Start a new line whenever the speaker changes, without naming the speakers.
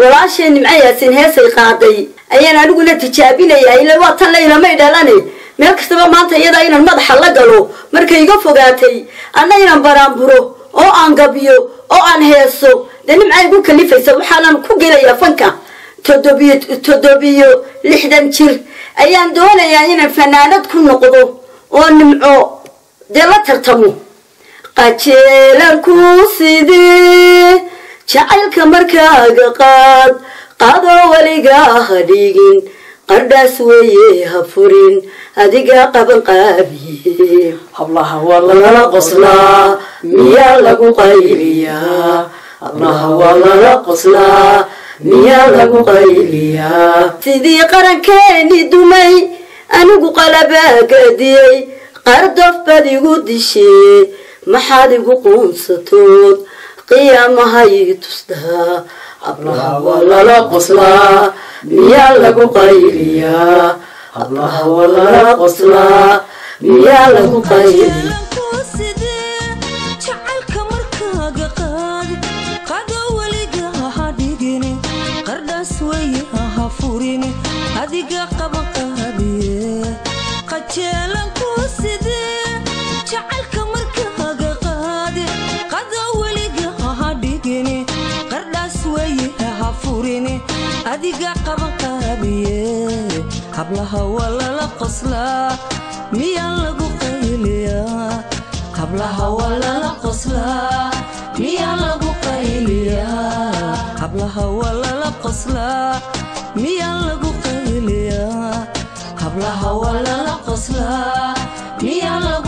walaashay nimco yaasin heesay qaaday ayaan aniguna tijaabinayaa ila waa tan laylamay dhalane meel kastaba maanta iyadaa inaan madaxa la galo markay iga fogaatay anna inaan baraanburo oo aan gabiyo oo aan heeso dee nimca igu kalifaysa waxaanan ku gelayaa fanka toddobiyo toddobiyo lixdan jir ayaan doonayaa inaan fanaanad ku noqdo oo nimco dee la tartamo qajeelanku sidii jacaylka markaaga qaad qaadoo weligaa ha dhigin qardhaas weeye ha furin adigaa qaban qaabiye
hablaha waa
lala qoslaa miyaa lagu qayliyaa hablaha waa lala qoslaa miyaa lagu qayliyaa sidii qarankeeni dumay anigu qalabaagadiyey qardof baad igu dishee maxaad igu quunsatood qiyaamahay tustaa hablaha waa lala qoslaa miyaa lagu qayliyaa hablaha waa lala qoslaa miyaa lagu qayliyaa
jacaylka markaaga qaadi qado weliga ha dhigini qardhaas weye ha furini adiga qaba qaabiye qajeelanku sidee jacaylka markaaga qaadi qado weliga ha dhigini qardhaas weye ha furini adiga qaba qaabiye hablaha waa lala qoslaa miyaa lagu qayliyaa hablaha waa lala qoslaa miyaa lagu qayliyaa hablaha waa lala qoslaa miyaa lagu qayliyaa hablaha waa lala qoslaa miyaa lagu